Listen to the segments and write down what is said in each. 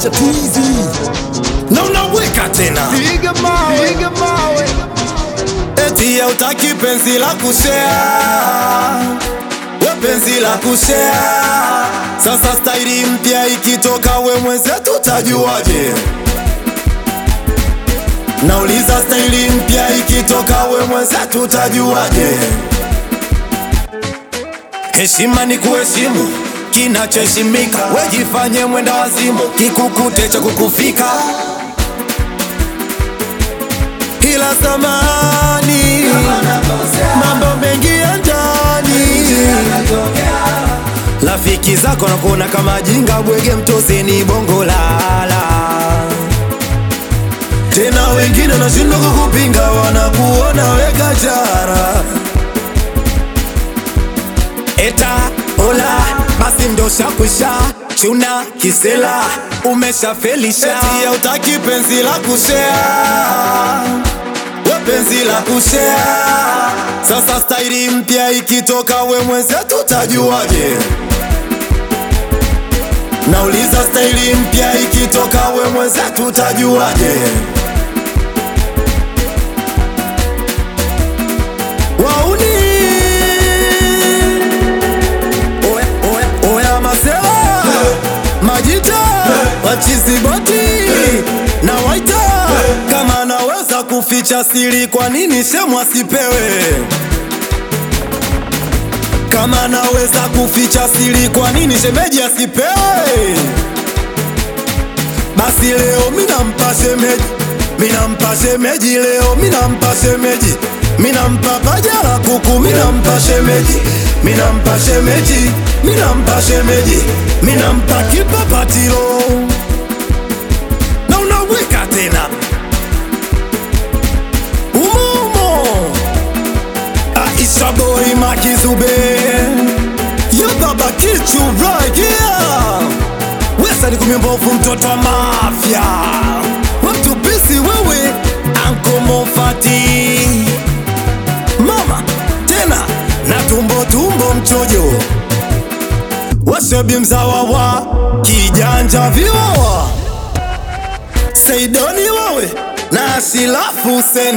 cha twizi na unaweka tena Piga mawe, piga mawe. eti hautaki penzi la kushea we penzi la kushea sasa staili mpya ikitoka we mwenzetu tajuaje nauliza staili mpya ikitoka we mwenzetu tajuaje heshima ni kuheshimu kinachoheshimika wejifanye mwenda wazimu kikukute cha kukufika ila zamani mambo mengi ya ndani rafiki zako nakuona kama jinga bwege mtozeni bongo lala tena wengine nashindwa kukupinga wanakuona weka jara eta ola basi ndo shakwisha chuna kisela umeshafelisha eti hautaki penzi la kushea we penzi la kushea sasa staili mpya ikitoka we mwenzetu tajuaje nauliza staili mpya ikitoka we mwenzetu tajuaje wauni oya, oya, oya masewa majita wachiziboti na waita kama anaweza kuficha siri kwa nini shemu asipewe kama anaweza kuficha siri kwa nini shemeji asipewe basi leo minampa shemeji minampa shemeji leo minampa shemeji minampa paja la kuku minampa shemeji minampa shemeji minampa shemeji minampa kipapatilo na unaweka tena umumo Aisha boy makizube yo baba kichu right here wesa ni kumimbovu mtoto wa mafya watu bisi wewe anko mofati mama tena na tumbo tumbo mchojo washebi mzawa wa kijanja viwawa seidoni wawe na shilafu Huseni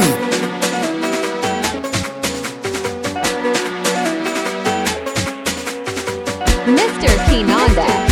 Mr. Kinanda.